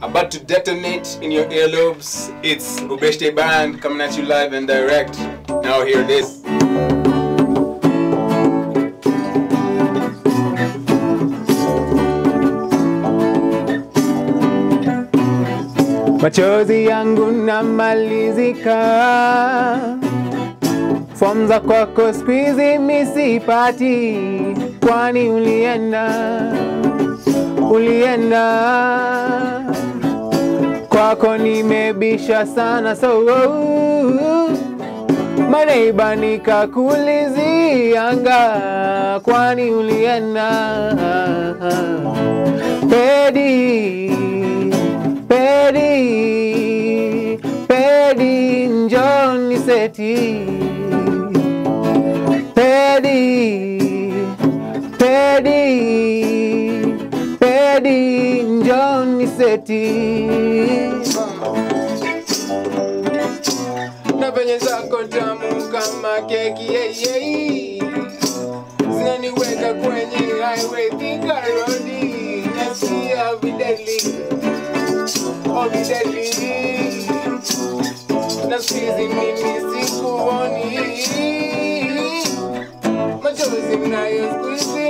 about to detonate in your earlobes. It's Ubeshte Band coming at you live and direct. Now hear this. machozi yangu namalizika, fomu za kwako spizi misipati, kwani ulienda ulienda kwako nimebisha sana so maneiba nikakulizianga, kwani ulienda pedi pedi pedi njoni seti pedi pedi pedi njoni seti na venye zako tamu kama keki yeyei zinaniweka kwenye highway Thika Road nasikia videli oh videli na sizi mimi sikuoni machozi mnayo squeeze